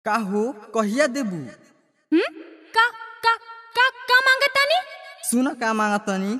का हो कहिया देबू हम्म का का का का मांगतानी सुन का मांगतनी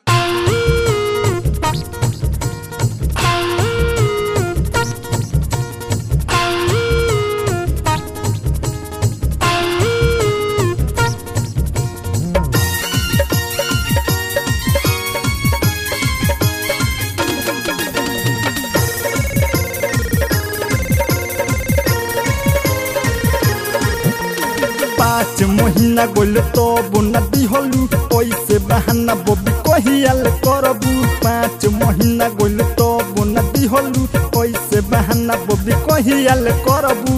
पाँच महीना गोल तो बुना दिहलू ओइसे बहाना बबी कहियाल करबू पाँच महीना गोल तो बुना दिहलू ओइसे बहाना बबी कहियाल करबू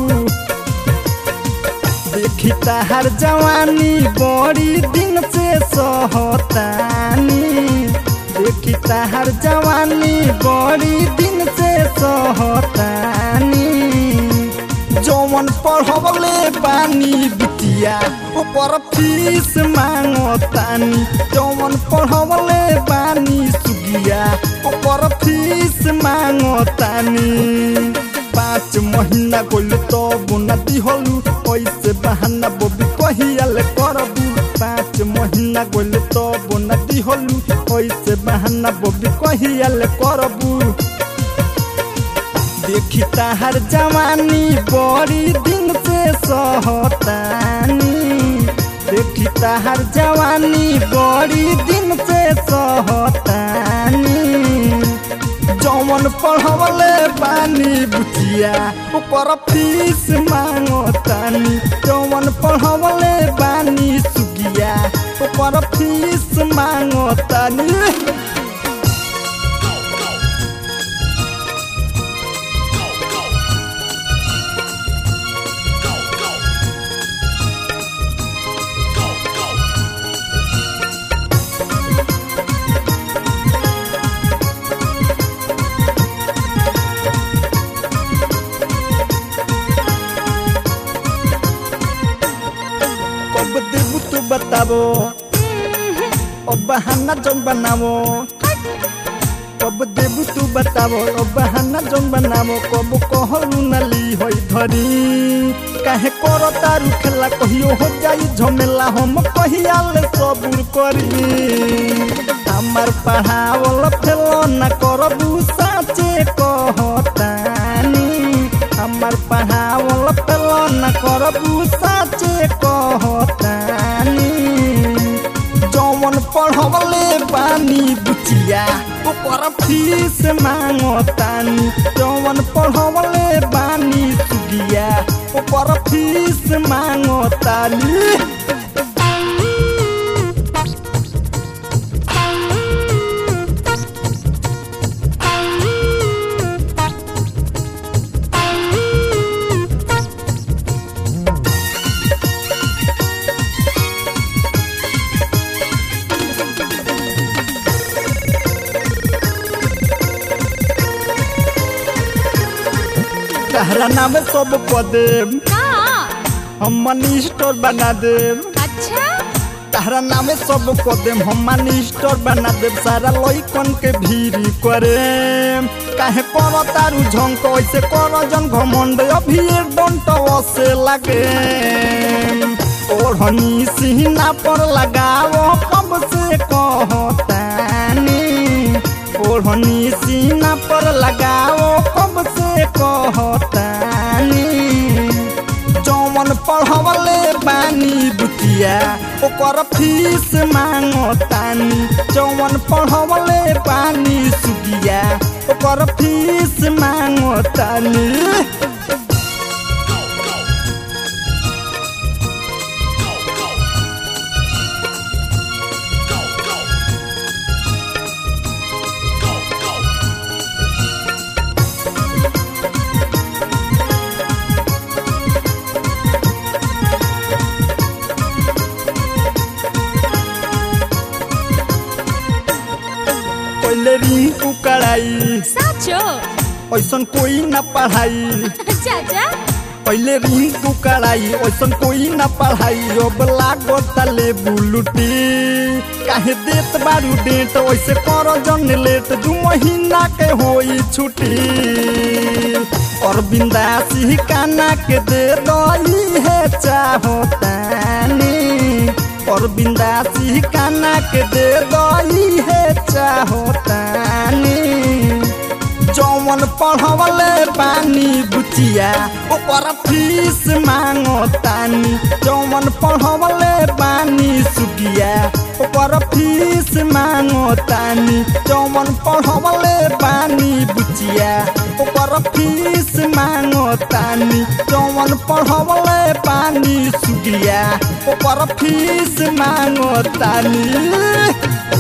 देखी ताहार जवानी बड़ी दिन से सहतानी देखी ताहार जवानी बड़ी दिन से सहतानी जौवन पढ़वले बानी बिटिया ऊपर फीस मांगतानी जौवन पढ़वले बानी सुगिया ऊपर फीस मांगतानी पाँच महीना गोल तो बुना दिहलू ऐसे बहाना बबी कहियाल करबू पाँच महीना गोल तो बुना दिहलू ऐसे बहाना बबी कहियाल करबू देखी ताहार जवानी बड़ी दिन से सहतानी देखी ताहार जवानी बड़ी दिन से सहतानी जौवन पढ़वले बानी बुचिया ऊपर फीस मांगतानी जौवन पढ़वले बानी सुगिया ऊपर फीस मांगतानी कब देबू तू बताबो ओ बहाना जौन बनावो कब देबू तू बताबो ओ बहाना जौन बनावो कब कहलू नली होई धरी काहे करो तारू खेला कहियो हो जाई झमेला हम कहिया ले सबूर करी हमार पढ़ावल फेलो ना करबू साचे कहतानी हमार पढ़ावल फेलो ना करबू साचे कहतानी जौवन पढ़वले बानी बुचिया ऊपर फीस मांगतानी जौवन पढ़वले बानी सुगिया ऊपर फीस मांगतानी तहरा नाम सब पदे का हम मनी स्टोर बना देम अच्छा तहरा नामे सब कदेम हम मनी स्टोर बना देम सारा लइकन के भीड़ करे काहे कर तारू झंक ऐसे कर जन घमंड अभी डंट से लगे ओढ़नी सीना पर लगाओ कब से कहतानी ओढ़नी सीना पर लगाओ कब से कहतानी जौवन पढ़वले बानी बुतिया ओकर फीस मांगतानी जौवन पढ़वले बानी सुगिया ओकर फीस मांगतानी पहले रिंकू कड़ाई साचो ऐसन कोई न पढ़ाई चाचा पहले रिंकू कड़ाई ऐसन कोई न पढ़ाई अब लागत ले बुलुटी काहे देत बारू डेट वैसे कर जन लेट दू महीना के होई छुट्टी और बिंदासी काना के दे दई है चाहोतानी और बिंदासी काना के दे दई है चाहोतानी जौवन पढ़वले पानी बुचिया ओकर फीस मांगो तानी जौवन पढ़वले पानी सुगिया ओकर फीस मांगो तानी जौवन पढ़वले पानी बुचिया ओकर फीस मांगो तानी जौवन पढ़वले पानी सुगिया ओकर फीस मांगो तानी